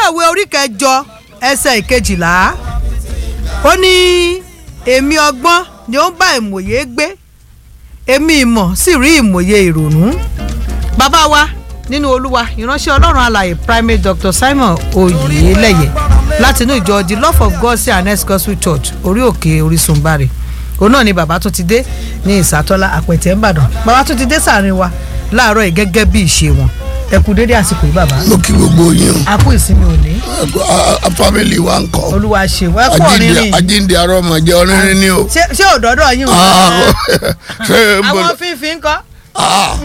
ìwé orí kẹjọ ẹsẹ̀ ìkejìlá ó ní èmi ọgbọ́n ni ó ń bá ìmọ̀ye gbé èmi ìmọ̀ sì rí ìmọ̀ye ìrònú bàbá wa nínú olúwa ìránṣẹ́ ọlọ́run alàyè primate dr simon oyeleye láti inú ìjọ the love of god say and gospel church orí òkè orísun bari òun náà ni bàbá tó ti dé ní ìsàtọ́lá àpẹ̀tẹ̀ ńbàdàn bàbá tó ti dé sàárín wa láàárọ̀ yìí gẹ́gẹ́ bí ìṣe wọn ẹ kú dédé àsìkò yìí bàbá mo kí gbogbo yín o a kú ìsinmi òní A- a- family wa ń kọ olúwa ṣe wọ́n ẹ kú ọ̀rìnrìn yìí ajíǹde arọ ọmọ jẹ ọrìnrin ni o. ṣé ṣé òdòdó yín o Ah, ṣé n bolo àwọn fífi ń kọ́ Ah.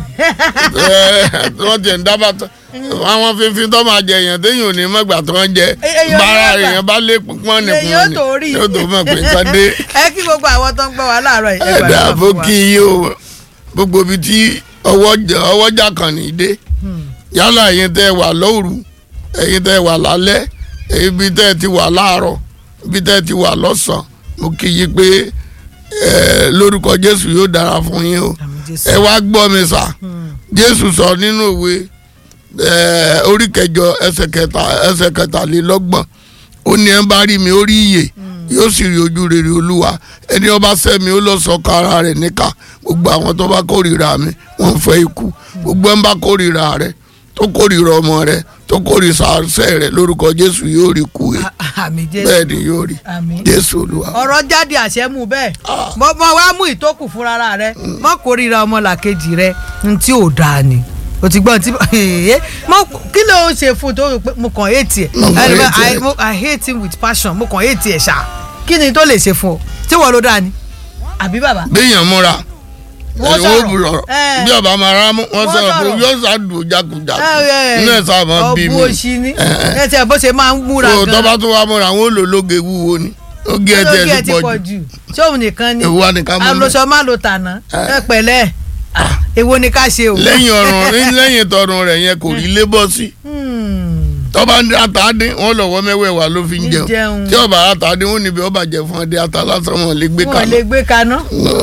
Eh, wọ́n ti ń dábàá tó àwọn fífi tó máa jẹ èèyàn téèyàn ò ní mọ̀gbà tó ń jẹ Èèyàn bára ní mọ̀gbà. èèyàn bá lé pọ́n ní lẹ́yìn ó tó rí yóò tó mọ̀ pé nǹkan dé. ẹ kí gbogbo àwọn tó ń gbọ́ wa láàárọ̀ yìí ẹ ẹ̀dá gbàdúrà bó fún wa. kí yí o gbogbo ibi tí ọwọ́jà kan ní dé yálà ẹ̀yin tẹ́ wà lóru ẹ̀yin tẹ́ wà lálẹ́ ibi tẹ́ ti wà láàárọ̀ ibi tẹ́ ti wà lọ́sàn-án mo kí yí pé ẹ, lórúkọ Jésù yóò dára fún yín o Àmín Jésù. ẹ wá gbọ́ mi sà Jésù sọ nínú òwe ẹ, orí kẹjọ ẹsẹ̀ kẹta ẹsẹ̀ kẹtàlélọ́gbọ̀n ó ní ẹ bá rí mi ó rí iyè yóò sì rí ojú rere olúwa ẹni ọba sẹ́mi ó lọ sọ kára rẹ̀ níkà gbogbo àwọn tó bá kórìíra mi wọ́n fẹ́ ikú gbogbo ẹ̀ ń bá kórìíra rẹ̀ tó kórìíra ọmọ rẹ̀ tó kórìíra àṣẹ rẹ̀ lórúkọ Jésù yóò rí kú ẹ̀ àmì jésù bẹ́ẹ̀ ni yóò rí àmì Jésù olúwa. ọ̀rọ̀ jáde àṣẹ mú bẹ́ẹ̀ mo mo wá mú ìtókù fúnra rẹ mọ kórìíra ọmọlàkejì rẹ n tí ò dáa ni o ti gbọ́n tí mo kí ló ń ṣe fún tó rò pé mo kàn hate ẹ̀ Mo kàn I- hate ẹ̀. I- mo- I hate him with passion mo kàn hate ẹ̀ ṣá kí ni tó lè ṣe fún ọ tí wọ́n ló dáa ni àbí bàbá béèyàn múra Wọ́n ẹ̀wọ̀n sọ̀rọ̀. òbúrọ̀ Eh. bí ọba máa rá mú wọ́n Wọ́n sọ̀rọ̀ pé sọ̀rọ̀. yóò ṣàdùn jákujàku ẹ ẹ inú ẹ̀ sáà máa bí mi ọ̀bù òṣì ni ẹ tiẹ̀ bó ṣe máa ń múra tó gan tọ́ba tó wá múra àwọn olólóge wúwo ni oge ẹ̀ lóge ẹ tiẹ̀ ti ti pọ̀ pọ̀ jù jù ṣé òun nìkan ni èwo wa ni ká mú mi alóṣọ má lo tàná ẹ pẹ̀lẹ́ Ah, èwo ni ká ṣe o. lẹ́yìn ọ̀run lẹ́yìn tọrùn rẹ̀ yẹn kò rí lébọ̀ sí Hmm. tọ́ba ń ata dín wọ́n lọ́wọ́ mẹ́wẹ̀ẹ̀wá ló fi ń Ń jẹun jẹun. tí ọba ata dín wọ́n níbi ọba jẹ fún ọdẹ ata lásán wọn lè gbé wọn kaná lè gbé kaná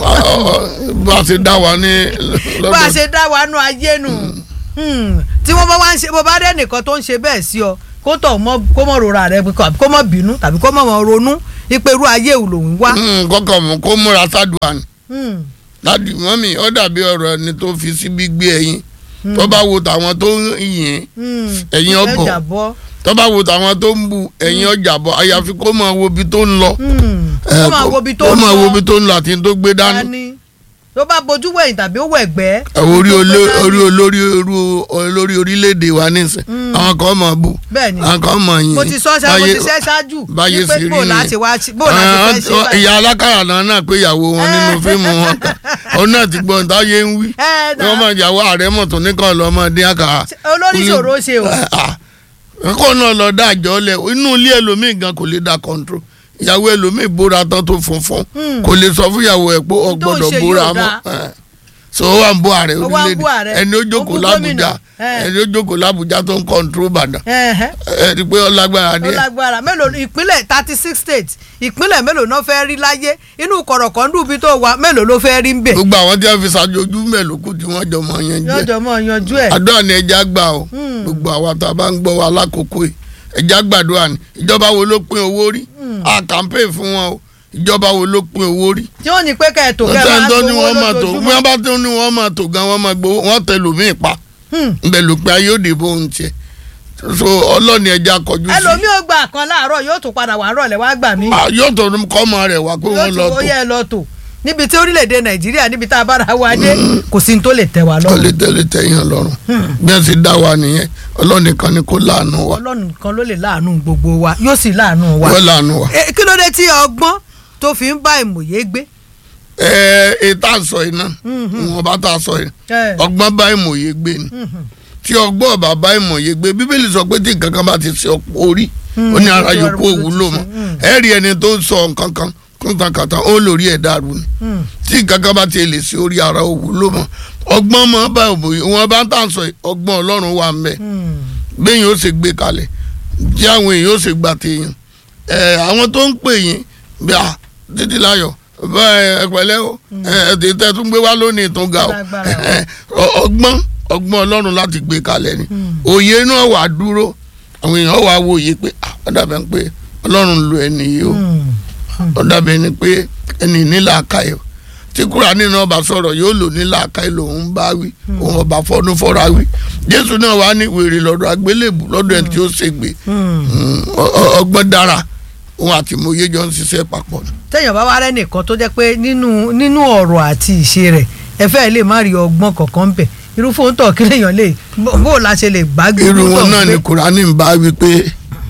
bá a ṣe dá wa ní bá a lọ́dọ̀ ṣe dá wa nú ayé nù Hmm. tí wọ́n bá wá ń ṣe bó bá dé nìkan tó ń ṣe bẹ́ẹ̀ sí ọ kó tọ̀ mọ́ kó mọ̀ rora rẹ kó kó mọ̀ bínú tàbí kó mọ̀ mọ̀ ronú ipe irú ayé ò lòun wá. kọ́kọ́ mú kó múra sádùá ni. Hmm. láti mọ́mì ó dàbí ọ̀rọ̀ ẹni tó fi síbi gbé ẹyin tó bá wo tàwọn tó ń yìn Hmm. Ẹ̀yin ọ̀bọ̀. ẹja bọ́. tó bá wo tàwọn tó ń bu ẹ̀yin ọjà bọ̀ àyàfi kó máa wo ibi tó ń lọ. Hmm. Eh, kó máa wo ibi tó kó ń máa wo lọ ibi tó ń lọ àti tó gbé dání. dání tó bá bojú wẹ̀yìn tàbí ó wẹ̀ gbẹ́. Ẹ wo orí oló- orí olórí orú- olórí orílẹ̀-èdè wa nísìn àwọn kan máa bù Bẹ́ẹ̀ni. àwọn kan máa yìn. mo ti sọ ṣá mo Báyé- ti ṣẹ́ ṣáájú báyé wípé sì rí bó láti nìyẹn. wá ṣe- bó láti fẹ́ ṣe Ah, báyìí. ìyá alákàrà náà náà pé ìyàwó wọn nínú fíìmù wọn kan òun náà ti gbọ́n táyé ń wí Ẹ wọ́n náà máa ìyàwó ààrẹ mọ̀tún nìkan lọ́mọdé àkàrà. olórí ṣòro ṣe o. kó náà lọ dá àjọ lẹ inú ilé ẹlòmíì gan kò lè dá control ìyàwó ẹlòmíì bóra tán tó funfun kò lè sọ fún ìyàwó ẹ pé ọ N tó ń gbọ́dọ̀ ṣe bóra yóò mọ́ ẹ. so ó wà ń bó ààrẹ Ó wá ń bó ààrẹ. orílẹ̀-èdè ẹni ó Ó jókòó bú lábújá gómìnà. Ẹ. ẹni ó jókòó lábújá tó ń control Ìbàdàn Ẹ̀hẹ́. ẹ rí i pé ó lágbára ó díẹ̀ lágbára mélòó ìpínlẹ̀ thirty six states ìpínlẹ̀ mélòó náà fẹ́ rí láyé inú kọ̀rọ̀kọ̀ndù bí tó wà mélòó ló fẹ́ rí ń bẹ̀. gbogbo àwọn tí wọ́n fi ṣàjọjú mẹ́lòkù tí wọ́n jọ mọ̀ yẹn jẹ́ yọjọ mọ yanjú ẹ. àdúrà ni ẹja gbà o gbogbo àwa tá a bá ń gbọ́ wa lákòókò yìí ẹja gbàdúrà ni ìjọba wo ló pín owó rí a campaign fún wọn o ìjọba wo ló pín owó rí. tí wọ́n ní pé kẹ́ ẹ̀ tó kẹ́ ẹ̀ ọ̀sẹ̀ máa tó ní gbowó wọ́n máa tó lójoojúmọ́. wọ́n bá tó ní wọ́n máa tó gan wọ́n máa gbowó wọ́n tẹ lòmíì pa Hmm. ńbẹ ló pé ayé òde bó ń tiẹ̀ so ọlọ́ni ẹja kọjú sí ẹlòmíì ò gbà kan láàárọ̀ yóò tún padà wà rọ̀lẹ́ wá gbà mí. Ah, yóò tó kọ́ ọmọ rẹ̀ wá pé yóò wọ́n lọ tún tó ó yẹ ẹ lọ tò níbi tí orílẹ̀-èdè nàìjíríà níbi tá a bára wa dé kò sí ní tó lè tẹ̀ wá kọ́ lè lọ́rùn tẹ̀lé tẹ̀yàn lọ́rùn bí wọ́n ti dá wa nìyẹn ọlọ́ni kan ni kó láàánú wa ọlọ́run kan ló lè láàánú gbogbo wa yóò sì láàánú wa. wọ́n láàánú wa. Eh, kí ló dé tí ọgbọ́n tó fi ń bá ìmọ̀ye gbé. ẹ ẹ tá a sọ iná wọn bá tá a sọ yìí Eh. ọgbọ́n bá ìmọ̀ye gbé ni tí ọgbọ́n ọba bá ìmọ̀ye gbé bíbélì sọ pé tí nǹkan kan bá ti ṣe ọ̀pọ̀ orí ó ní ara yòókù òwúlò mọ́ ẹ rí ẹni tó ń sọ nǹkan kan kúntàkàtà ó lórí ẹ̀ dàrú ni Hmm. tí nǹkan kan bá ti lè ṣe orí ara òwúlò mọ́ ọgbọ́n mọ́ bá ìmọ̀ye wọn bá tá a sọ yìí ọgbọ́n ọlọ́run wà ń bẹ Hmm. bẹ́ẹ̀ yóò ṣe gbé kalẹ̀ tí àwọn èèyàn ó ṣe gbà téèyàn ẹ àwọn tó ń pè yín bí a títí láyọ̀ bẹ́ẹ̀ ẹ pẹ̀lẹ́ o ẹ ẹ tẹ tún gbé wá lónìí tó ga o Lágbára o. ẹ, ọ- ọgbọ́n ọgbọ́n ọlọ́run láti gbé kalẹ̀ ni òye náà wà dúró àwọn èèyàn wà wò yìí pé ah, ó dàbẹ̀ pé ọlọ́run lo ẹni yìí o Hmm. ó dàbẹ̀ ni pé ẹni nílà àkàyè o tí Kúránì náà bá sọ̀rọ̀ yóò lò nílà àkàyè lòun bá wí òun ọba fọ́nú fọ́ra wí Jésù náà wà ní wèrè lọ́dọ̀ àgbélébù lọ́dọ̀ ẹni tí ó ṣègbè Hmm. Mm, ọ- ọ- ọgbọ́n dára òun àti mòye jọ ń ṣiṣẹ́ papọ̀ ni. téèyàn bá wá rẹ́nìkan tó jẹ́ pé nínú nínú ọ̀rọ̀ àti ìṣe rẹ̀ ẹ fẹ́ lè má rí ọgbọ́n kankan ń bẹ̀ irú fóun tọ̀ kí lèèyàn lè bó bó la ṣe lè gbàgbé irú irú wọn tọ̀ náà pé- ni Kúránì ń bá wí pé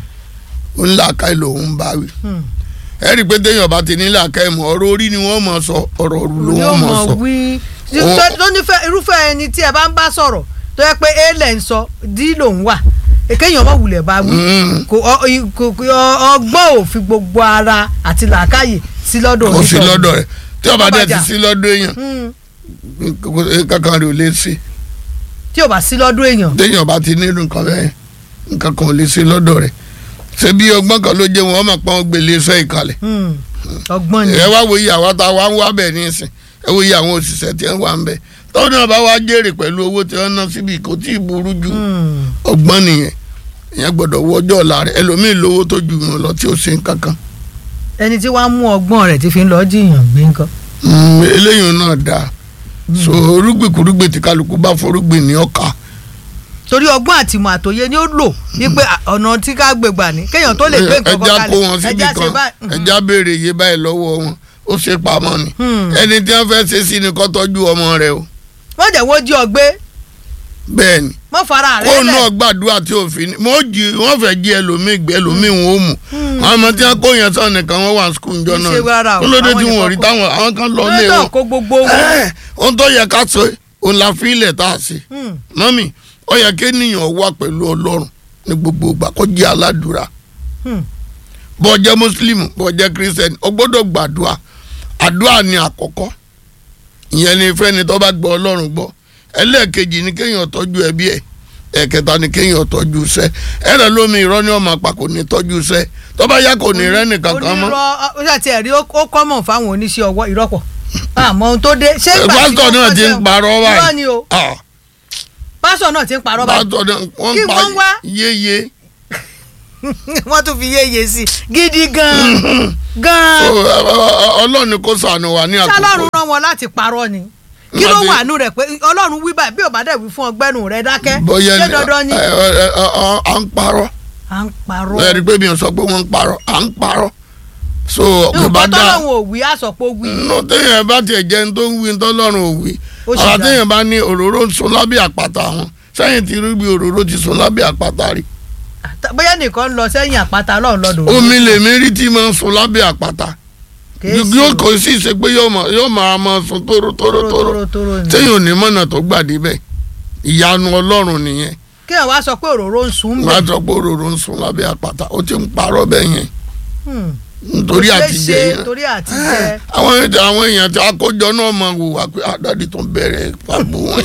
òun làákàyè lòun ń bá wí Hmm. ẹ rí i pé téèyàn bá ti ní làákàyè mọ́ ọ̀rọ̀ orí ni wọ́n mọ̀ sọ ọ̀rọ̀ òru ló yóò wọ́n mọ̀ mọ̀ sọ. wí Ó- tó tó nífẹ̀ẹ́ irúfẹ́ ẹni tí ẹ bá ń bá sọ̀rọ̀ tó yẹ pé a lẹ̀ ń sọ d lòun wà èkéyàn mọ̀ wulẹ̀ bá wí Mm. kò ọ- i- kò- kò- ọ- ọgbọ́n ò fi gbogbo ara àti làákàyè sí lọ́dọ̀ kò sí onítọ̀hún. lọ́dọ̀ rẹ̀ tí ọba dẹ̀ ti Ọbàjà. sí lọ́dọ̀ èèyàn Hmm. kò- kankan rẹ̀ ò lè ṣe tí ò bá sí lọ́dọ̀ èèyàn téèyàn bá ti nílùú nǹkan bẹ́ẹ̀ nǹkan kan ò lè ṣe lọ́dọ̀ rẹ̀ ṣé bí ọgbọ́n kan ló jẹ́ wọn ọmọ pọ́n gbélé iṣẹ́ ìkàlẹ̀ Hmm. ọgbọ́n ni ẹ wá wo iye àwọn tá a wá ń wá bẹ̀ nísìn ẹ wo iye àwọn òṣìṣẹ́ tí wọ́n wà ń bẹ̀ tọ́wọ́n náà bá wá jèrè pẹ̀lú owó tí wọ́n ná síbi kò tí ì burú jù Hmm. ọgbọ́n nìyẹn ìyẹn gbọ́dọ̀ wọ ọjọ́ ọ̀la rẹ̀ ẹlòmíì lówó tó ju wọn lọ tí ó ṣe nǹkan kan ẹni tí wàá mú ọgbọ́n rẹ̀ ti fi ń lọ jiyàn gbé nǹkan. Mm, eléyìí náà dáa so orúgbìn kúrúgbìn tí kálukú bá forúgbìn ní ọkà torí ọgbọ́n àtìmọ̀ àtòye ni ó lò wípé à- ọ̀nà tí ká gbé gbà ní kéèyàn tó lè gbé nǹkan kan ẹja kalẹ̀ kó wọn síbi ẹja ṣe kan báyìí. ẹja béèrè iye báyìí lọ́wọ́ wọn ó ṣe pamọ́ ni Hmm. ẹni tí wọ́n fẹ́ ṣe sí ni kó tọ́jú ọmọ rẹ̀ o wọ́n jẹ́ wọ́n jí ọ gbé bẹ́ẹ̀ ni mọ́ fara kó rẹ̀ náà lẹ̀. gbàdúrà tí òfin wọ́n jí wọ́n fẹ́ jí ẹlòmíì gbé ẹlòmíì wọn ò mú àwọn ọmọ tí wọ́n kó yẹn sọ nìkan wọ́n wà ní skul njọ Kì í náà ṣe rárá o, kó ló dé àwọn tí wọn ò nìkan rí kọ́. táwọn àwọn kan lọ lé lọ́dọ̀ wọn kó gbogbo owó. Ẹ́, ohun tó yẹ ká sọ òun la fi ilẹ̀ tá a ṣe Hmm. mọ́mì ó yẹ kí ènìyàn wà pẹ̀lú ọlọ́run ní gbogbo ìgbà kó jẹ́ aládùúrà Hmm. bó jẹ́ muslim bó jẹ́ christian ó gbọ́dọ̀ gbàdúrà àdúrà ni àkọ́kọ́ ìyẹn ni fẹ́ni tó bá gbọ́ ọlọ́run gbọ́ ẹlẹ́ẹ̀kejì ni kéèyàn tọ́jú ẹbí ẹ̀ ẹ̀kẹta ni kéèyàn tọ́jú iṣẹ́ ẹ̀rẹ̀ lómi irọ́ ni ọmọ àpà kò ní tọ́jú iṣẹ́ tó bá yá kò ní rẹ́ nìkan kan mọ́ onírọ́ ó ṣàtì ẹ̀rí ó ó kọ́mọ̀ fáwọn oníṣẹ́ ọwọ́ ìrọ́pọ̀ àmọ́ ohun tó dé ṣé ìgbà tí pásítọ̀ náà wọ́n ti ń ṣe- parọ́ irọ́ ni o báyìí Ah, pásítọ̀ náà ti ń parọ́ báyìí pásítọ̀ náà wọ́n Kí ń pa wọ́n wá? yéye wọ́n tún fi yéye sí i gidi gan-an gan-an So, ẹ- ẹ- ọlọ́run ni kó ṣàánú wa ní àkókò ṣálọ́run rán wọn láti parọ́ ni kí ló Láti- wà nù rẹ̀ pé ọlọ́run wí báyìí bí ò bá dẹ̀ wí fún ọgbẹ́nu rẹ̀ dákẹ́ bóyá ṣé ni- dandan ni ẹ- ẹ- ẹ- ẹ- à ń parọ́ à ń parọ́ ẹ rí i pé mi ò sọ pé wọ́n ń parọ́ à ń parọ́ so kò bá nǹkan dáa tọ́lọ́run ò wí àsọpọ̀ wí nínú téèyàn bá tiẹ̀ jẹ́ ní tó ń wí tọ́lọ́run ò wí Ó sì àwọn dáa. téèyàn bá ní òróró ń sun lábẹ́ àpáta wọn sẹ́yìn tí irúgbìn òróró ti sun lábẹ́ àpáta rí bóyá nìkan ń lọ sẹ́yìn àpáta ọlọ́run lọ́dọ̀ omi lèmi rí tí máa ń sun lábẹ́ àpáta yóò kò sí ṣe pé yóò máa yóò máa máa sun tóró tóró tóró tóró ni téèyàn ò ní mọ̀nà tó gbà débẹ̀ ìyanu ọlọ́run nìyẹn kí ẹ̀ wá sọ pé òróró ń sun wọ́n á bẹ́ẹ̀ sọ pé òróró ń sun lábẹ́ àpáta ó ti ń parọ́ bẹ́ẹ̀ yẹn Hmm. nítorí Kò ṣeé àtijọ́ ṣe, yẹn torí àtijẹ́ àwọn èèyàn àwọn èèyàn tí akójọ náà máa wò wá pé àdáde tó bẹ̀rẹ̀ pàbó wọn.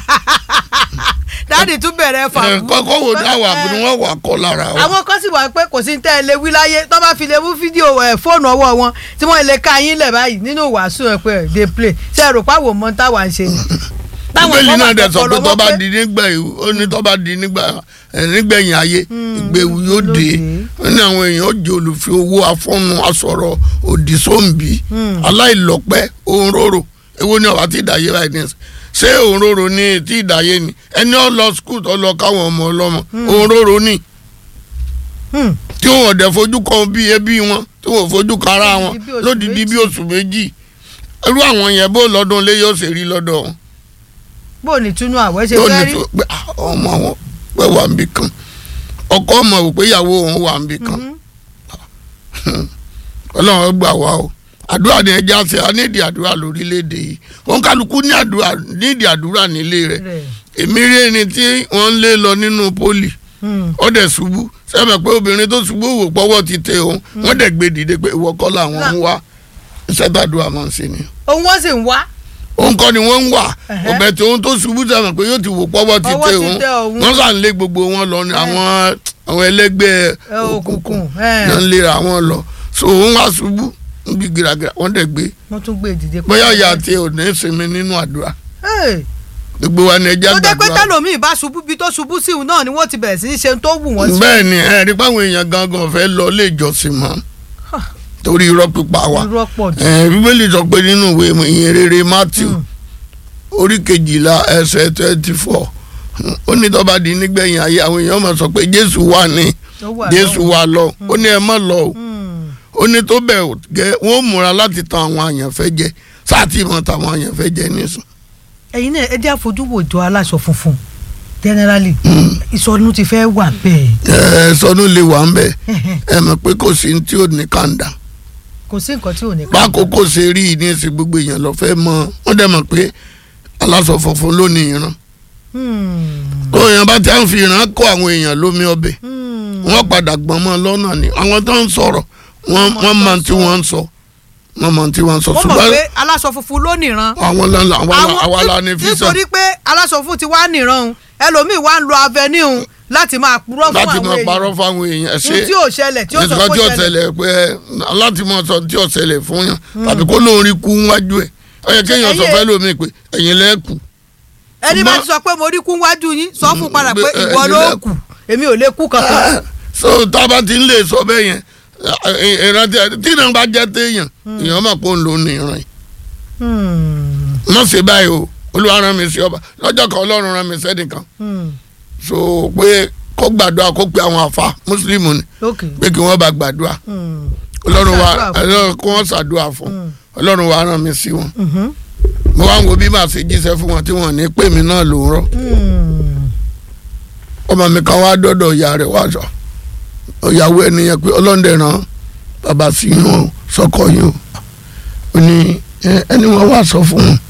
dáàdì tún bẹ̀rẹ̀ fà Ẹ, kọ́kọ́ wo dáwà ni wọ́n wà kọ́ lára wa. àwọn kan sì wà pé kò sí ní tẹ́ ẹ lé wí láyé tó bá fi lè mú fídíò ẹ̀ fóònù ọwọ́ wọn tí wọ́n lè ka yín lẹ̀ báyìí nínú wàásù ẹ̀ pé ẹ̀ dey play ṣe é rò páwò mọ́ táwa ń ṣe ni. bíbélì kan náà wà dẹ̀ sọ pé tọpọlọ tó wọn bá di nígbà ìwú ó ní tó bá di nígbà ẹ, nígbẹ̀yìn ayé ìgbéwu yóò ló dé dé. ó ní àwọn èèyàn ó jẹ olùfi owó afọ́nu asọ̀rọ̀ òdì sóńbì aláìlọ́pẹ́ òǹrorò èwo ni ọ̀wá ti dàyé báyìí ní ẹsẹ̀ ṣé òǹrorò ni tí ìdàyé ni ẹni ó lọ skul tó lọ káwọn ọmọ ọlọ́mọ òǹrorò ni Hmm. tí wọn ọ̀dẹ̀ fojú kan bí ẹbí wọn tí wọn ò fojú kan ara wọn Lódìdí bí oṣù lódìdí bí méjì. oṣù méjì irú àwọn yẹn bó lọ́dún lé yóò ṣe rí lọ́dọ̀ wọn bó o ní túnú àwẹ̀ ṣe yóò fẹ́ ní rí tó pé ah, ọmọ wọn pé wà níbì kan ọkọ ọmọ wò pé ìyàwó òun wà níbì kan ọlọ́run gbà wá o àdúrà ni ẹja ṣe a nídìí àdúrà lórílẹ̀‐èdè yìí wọn kálukú ní àdúrà nídìí àdúrà nílé rẹ̀ rẹ̀. èmi rí ẹni tí wọ́n ń lé lọ nínú pólì Hmm. ó dẹ̀ ṣubú sẹ́mi pé obìnrin tó ṣubú wò pọ́wọ́ ti tẹ òun wọ́n dẹ̀ gbé dìde pé ìwọ kọ́ làwọn ń wá iṣẹ́ tàdúrà máa ń ṣe ni òun wọ́n sì ń wá òun kọ́ ni wọ́n ń wà Ẹ̀hẹ́. ọbẹ̀ tí òun tó ṣubú sẹ́mi pé yóò ti wò pọ́wọ́ ti Ọwọ́ tẹ ti òun tẹ òun. wọ́n sàn lé gbogbo wọn lọ ni àwọn àwọn ẹlẹ́gbẹ́ ẹ, òkùnkùn òkùnkùn ẹ. náà ń lera wọn lọ so òun wá ṣubú ń bí gíragíra wọ́n dẹ̀ gbé wọ́n tún gbé ìdíje. bóyá ìyá àti ò ní sinmi nínú àdúrà Hey, gbogbo wa ni ẹja tó jẹ́ pé gbàdúrà tẹ́lòmíì bá ṣubú bí tó ṣubú sí òun náà ni wọ́n ti bẹ̀rẹ̀ sí í ṣe ohun tó wù wọ́n sí. bẹ́ẹ̀ ni ẹ rí páwọn èèyàn gangan fẹ́ lọ ilé ìjọsìn mọ́ torí irọ́ pípa wa irọ́ pọ̀ jù. ẹ bíbélì sọ pé nínú ìwé ìyìn rere matthew orí kejìlá ẹsẹ̀ twenty four ó ní tó bá di nígbẹ̀yìn ayé àwọn èèyàn máa sọ pé jésù wà ní Ó wà jésù lọ́wọ́. wà lọ ó ní ẹ má lọ o Hmm. ó ní tó bẹ̀ gẹ́ wọ́n ó múra láti tan àwọn àyànfẹ́ jẹ sáàtì mọ́ tàwọn àyànfẹ́ jẹ nísìn. ẹ̀yin náà ẹ jẹ́ àfojúwò jọ aláṣọ funfun generally ìsọnù ti fẹ́ wà bẹ́ẹ̀ ẹ sọnù lè wà ń bẹ ẹ mọ̀ pé kò sí ní tí ò ní kàńdà kò sí nǹkan tí ò ní ká. bákòókò ṣe rí i ní ìsìn gbogbo èèyàn lọ fẹ́ mọ̀ wọ́n dẹ̀ mọ̀ pé aláṣọ funfun ló ní ìran Hmm. tó èèyàn bá ti à ń fi ìran kó àwọn èèyàn lómi ọbẹ̀ Hmm. wọ́n padà gbọ́n mọ́ lọ́nà ni àwọn tó ń sọ̀rọ̀ wọ́n Wọ́n wọ́n mọ̀ mọ̀ tó tí sọ. wọ́n ń sọ wọ́n mọ̀ tí wọ́n ń sọ wọ́n mọ̀ pé aláṣọ funfun ló nìran. àwọn lọ́la àwa la ní físà nítorí pé aláṣọ funfun ti wá nìran o ẹlòmíì wá ń lo avenue láti máa purọ́ fún láti àwọn máa parọ́ èèyàn fáwọn èèyàn ṣe ohun tí ò ṣẹlẹ̀ tí ó sọ nítorí tí pé ó ṣẹlẹ̀. ṣẹlẹ̀ pé láti máa sọ tí ó ṣẹlẹ̀ fún yàn tàbí kó lóun rí kú wájú ẹ̀ ó yẹ kéèyàn sọ Ẹyẹ- fẹ́ lómi pé ẹ̀yin lẹ́ẹ̀kù ẹni bá ṣùgbọ́n- ti sọ pé mo rí kún wájú yín sọ fún padà pé Mm, ìwọ ẹ- ló ẹ- kù èmi ò lè kú kankan. so tába ti ń lè sọ bẹ́ẹ̀ yẹn ìrántí tí náà bá jẹ́ téèyàn èèyàn máa pọ̀ ń lò ní ìran yìí Hmm. má ṣe báyìí o olúwa rán mi sí ọba lọ́jọ́ kan ọlọ́run rán mi sẹ́nìkan Hmm. so pé kó gbàdúrà kó pe àwọn àfa mùsùlùmí ni ok. pé kí wọ́n bá gbàdúrà Hmm. ọlọ́run wa Ṣàdúrà fún. ọlọ́run kó wọ́n ṣàdúrà fún Hmm. ọlọ́run wa rán mi sí wọn Mhm. mo wá ń wo bí màá ṣe jíṣẹ́ fún wọn tí wọ́n ní pè mí náà ló ń rọ́ Hmm. ọmọ mi kan wá dọ́dọ̀ ìyá rẹ̀ wá sọ ìyàwó ẹni yẹn pé ọlọ́dẹ ràn bàbá sí yín o sọkọ yín o ó ní "Ẹ, ẹni wọn wá sọ fún un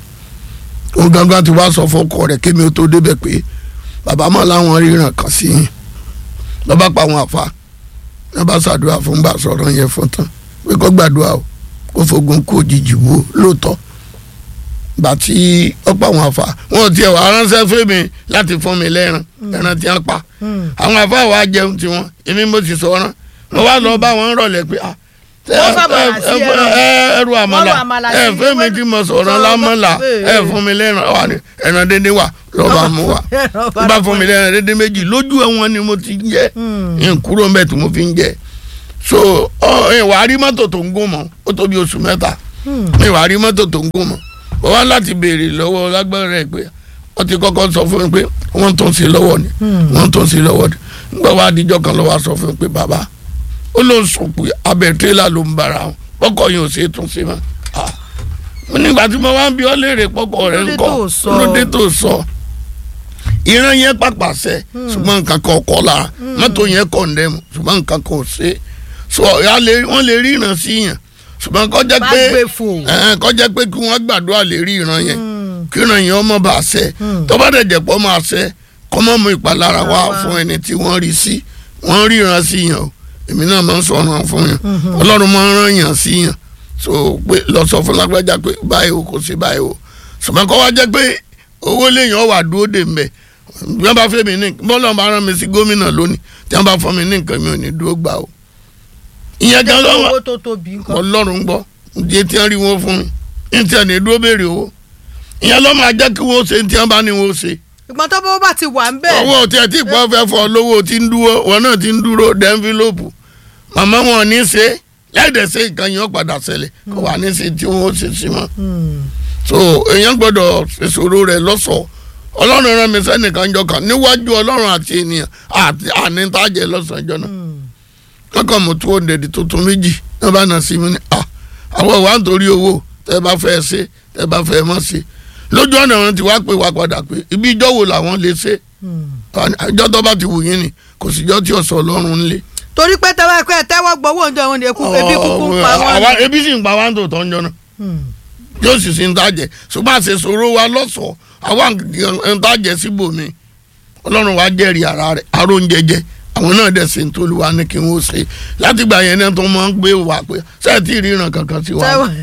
òun gangan ti wá sọ fún ọkọ rẹ̀ kémi ó tó débẹ̀ pé bàbá mọ̀ láwọn ríran kan sí yín lọ́ba pa àwọn àfa ní bá ṣàdúrà fún gbà sọ̀rọ̀ yẹn fún tán pé kó gbàdúrà o kó fogun kó òjijì wo lóòótọ́ gbà tí ọ̀pọ̀ àwọn àfa wọn ò tiẹ̀ wá ránṣẹ́ fún mi láti fún mi lẹ́ran ẹran tí wọ́n pa Hmm. àwọn àfa wa jẹun tiwọn èmi mo sì sọ̀rọ̀ mo wá lọ bá wọn rọ̀lẹ́ pé ah tẹ- Wọ́n fàmàlà ẹ- sí ẹ- ẹran. ẹ- ẹrù Wọ́n àmàlà rọ àmàlà ẹ sí fẹ́ mi wẹ́n- tí mo sọ̀rọ̀ sọ̀rọ̀ lámọ́là bá- ẹ fún mi lẹ́ran wà ní ẹran dédé wà lọ́ba mú wa tó bá fún mi lẹ́ran dédé méjì lójú ẹ̀wọ̀n ni mo ti ń jẹ Hmm. n kúrò mbẹ́ tí mo fi ń jẹ so ọ ẹ wà á rí mọ́tò tó ń gún mọ́ ó tó bí oṣù mẹ́ta Hmm. ẹ wà á rí mọ́tò tó ń gún mọ́ wọ́n wá láti béèrè lọ́wọ́ lágbára rẹ̀ pé wọ́n ti kọ́kọ́ sọ fún mi pé wọ́n tó ń ṣe lọ́wọ́ ni Hmm. wọ́n tó ń ṣe lọ́wọ́ ni nígbà wá adijọ́ kan lọ́wọ́ sọ fún mi pé bàbá ó ló ń sọ pé abẹ́ tírélà ló ń bára wọn pọ́kọ̀ yìí ò ṣe é tún ṣe mọ́ Ah. mo nígbà tí mo wá ń bi ọ́ léèrè pọ́kọ̀ rẹ̀ ń Lóde kọ́ tó sọ. lóde tó sọ ìran yẹn pàpàṣẹ ṣùgbọ́n nǹkan kan kọ́ la mọ́tò yẹn kọ̀ ń dẹ́mu ṣùgbọ́n nǹkan kan ò ṣe é so ya lè- wọ́n lè rí ìran sí yàn ṣùgbọ́n kọ́ jẹ́ bá pé gbé fò. ẹ̀hẹ́n, kọ́ jẹ́ pé kí wọ́n gbàdúrà lè rí ìran yẹn Hmm. kí ìran yẹn ọmọ bá ṣẹ Hmm. tó bá dẹ̀ jẹ́ pọ́ máa ṣẹ kọ́ mọ́ mú ìpalára wá Wá. fún ẹni tí wọ́n rí sí wọ́n rí ìran sí yàn o èmi náà máa ń sọ̀rọ̀ fún yàn ọlọ́run máa ń rán yàn sí yàn so pé lọ sọ fún lágbájá pé báyìí o kò sí báyìí o ṣùgbọ́n kọ́ wá jẹ́ pé owó léèyàn wà dúró dè mbẹ̀ bí wọ́n bá fẹ́ mi ní bọ́lá bá rán mi sí gómìnà lónìí tí wọ́n bá fọ́ mi ní nǹkan mi ò ní dúró gbà o ìyẹn gan lọ́wọ́ owó tó tóbi nǹkan. ọlọ́run gbọ́ ǹjẹ́ tí wọ́n rí wọn fún mi ní tí wọ́n ní dúró béèrè owó ìyẹn ló máa jẹ́ kí wọ́n ṣe ní tí wọ́n bá ní wọ́n ṣe ìgbọ́n tó bó bá ti wà ń bẹ̀. owó tí ẹ ti pọ́ fẹ́ fọ lówó tí ń dúró wọn náà ti ń dúró dẹ́ńfílọ́pù màmá wọn ò ní ṣe láìdẹ̀ ṣe nǹkan yẹn ó padà ṣẹlẹ̀ kó wà ní ṣe tí wọ́n ó ṣe sí wọn. Hmm. so èèyàn gbọ́dọ̀ ṣèṣòro rẹ̀ lọ́sọ̀ọ́ ọlọ́run rán mi sẹ́nìkan jọ kan níwájú ọlọ́run àti ènìyàn àti ànítàjẹ́ lọ́sàn-án jọ náà Hmm. kọ́kọ́ mo tó òǹdẹ̀dì tuntun méjì ní bá nà sí mi ní à àwọn ìwà nítorí owó tẹ́ bá fẹ́ ṣe tẹ́ bá fẹ́ mọ́ ṣe lójú ọ̀nà wọn ti wá pé wá padà pé ibi ìjọ wo làwọn lè ṣe Hmm. ìjọ tó bá ti wù yín ni kò sì jọ tí ọ̀sọ̀ ọlọ́run ń lé. torí pé tẹ́wọ́ ẹ̀kọ́ ẹ̀ tẹ́wọ́ gbowó oúnjẹ wọn ni eku ebi kúkú ń pa àwa wọn. ebi sì ń pa wá ń tò tọ́ ń jọ náà Hmm. yóò sì sí ń tàjẹ́ ṣùgbọ́n àṣẹ sọ̀rọ̀ wa lọ́sọ̀ọ́ àwa ń tàjẹ́ síbòmí ọlọ́run wa jẹ́rìí ara rẹ̀ aró ń jẹjẹ àwọn náà dẹ̀ ṣe ń tó lu wa ní kí wọ́n ṣe láti gbà yẹn náà tó máa ń gbé wa pé sẹ́ẹ̀tì ìríran kankan sí wa. tẹ́wọ́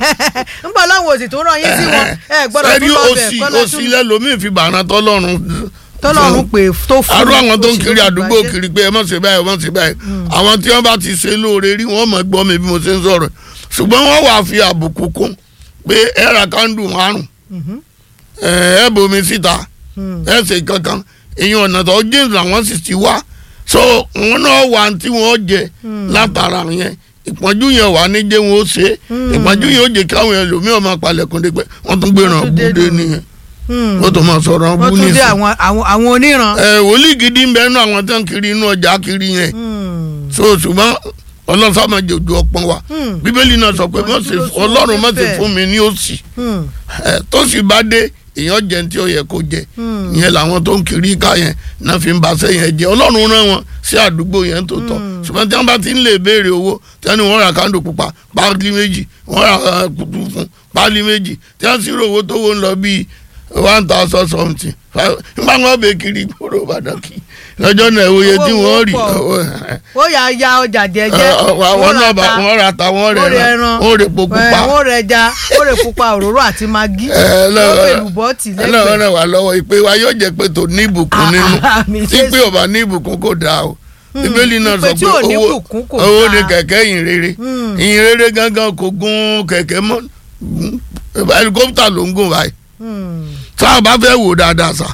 ń bọ̀ láwọn òsì tó ràn yín sí wọn ẹ gbọ́dọ̀ sẹ́ẹ̀dì tún lọ bẹ̀ òsì kọ́lá òsì lẹ́lòmíì fi bàánà tọ́lọ́run tọ́lọ́run pè tó fún arú àwọn tó ń òsì kiri ló fi àdúgbò bàjẹ́. kiri pé ẹ má ṣe báyìí ẹ má ṣe báyìí àwọn tí wọ́n bá ti ṣe lóore rí wọ́n mọ̀ gbọ́ mi bí mo ṣe ń sọ̀rọ̀ ṣùgbọ́n wọ́n wàá fi àbùkù kún pé ẹ ra kándù márùn Mhm. ẹ ẹ bomi síta ẹ ṣe kankan ìyẹn ọ̀nà tó james làwọn sì ti wá so wọn náà wà tí wọn jẹ látara yẹn ìpọ́njú yẹn wà ní jẹ́ wọn ó ṣe ìpọ́njú yẹn ó jẹ́ káwọn ẹlòmíràn máa palẹ̀kùn dé pé wọ́n tún gbéra Wọ́n tún dé búdé nù. nìyẹn wọ́n tún máa sọ̀rọ̀ wọ́n bú tún dé nísìn. àwọn àwọn àwọn oníran. ẹ wòlíì gidi ń bẹ nínú àwọn tó ń kiri inú ọjà kiri yẹn Hmm. so ṣùgbọ́n ọlọ́sàmọ̀ jòjò ọpọ́n wa Hmm. bíbélì náà sọ pé Ìpọ́njú má ṣe ló sún ọlọ́run má ṣe bẹ́ẹ̀. fún mi ní òṣì Hmm. ẹ tó sì bá dé èèyàn jẹ tí ó yẹ kó jẹ Hmm. ìyẹn làwọn tó ń kiri ká yẹn náà fi ń ba sẹ́yìn jẹ ọlọ́run rán wọn sí àdúgbò yẹn tó tọ́ Hmm. ṣùgbọ́n tí wọ́n bá ti ń lè béèrè owó tí wọ́n ní wọ́n ra kándò pupa páálí méjì wọ́n ra eh, kutu fún páálí méjì tí wọ́n sì rò owó tó wọ́n lọ bíi one thousand something Five- nígbà wọn bẹ kiri gbòòrò ìbàdàn kí lọ́jọ́ náà ìwòye tí Owó wọ́n wọn rí pọ̀. owó- ó yà á ya ọjà jẹjẹ. àwọn náà bá wọn ra ta wọn wọ́n rẹ̀ rẹ̀ rán ẹran wọn rẹ̀ po pupa wọ́n rẹ̀ ẹja wọ́n rẹ̀ pupa òróró àti magi. Ẹ, lọ- wọ́n fẹ́ lùbọ́ tì ọlọ́run lẹ́gbẹ̀ẹ́. náà wà lọ́wọ́ ìpè wa yóò jẹ́ pé tó ní ìbùkún nínú Àmín tí pé ọba ní ìbùkún kò dáa o bíbélì náà ìpè sọ tí pé ò ní owó ìbùkún kò owó dáa. ni kẹ̀kẹ́ ìyìn rere Hmm. ìyìn rere gangan kò gun kẹ̀kẹ́ mọ́ helicopter ló ń gùn báyìí Hmm. tá a bá fẹ́ wò dáadáa sá